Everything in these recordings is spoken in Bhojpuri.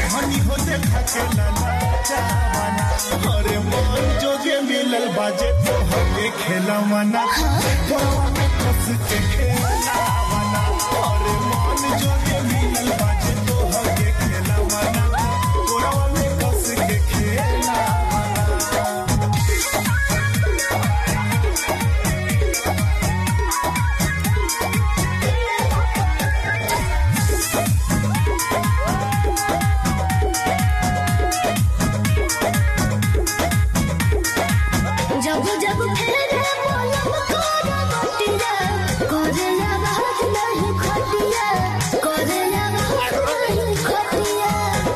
हनी हो देखा के लाला चावाना अरे मन जोगे मिलल बाजे तो हके खेला मना गोवा में कस के खेला मना अरे मन जोगे मिलल बाजे तो हके खेला मना गोवा में कस के खेला मना जब जब फेरे पलम कर बटिया करेला बात नहीं खटिया करेला बात नहीं खटिया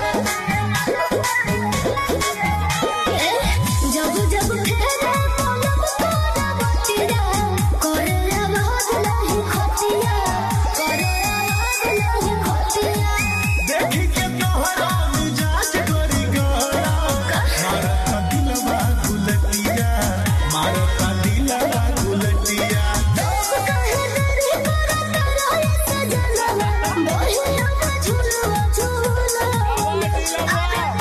ए, जब जब फेरे पलम कर बटिया करेला बात नहीं खटिया करेला बात नहीं खटिया देखी के तोहरा मिजाज करी गड़ा मारता दिलवा गुलटिया मारता दिलवा गुलटिया लोग कहे तेरी करत रहे सजनवा, मोहिया में झूलवा झूला। अरे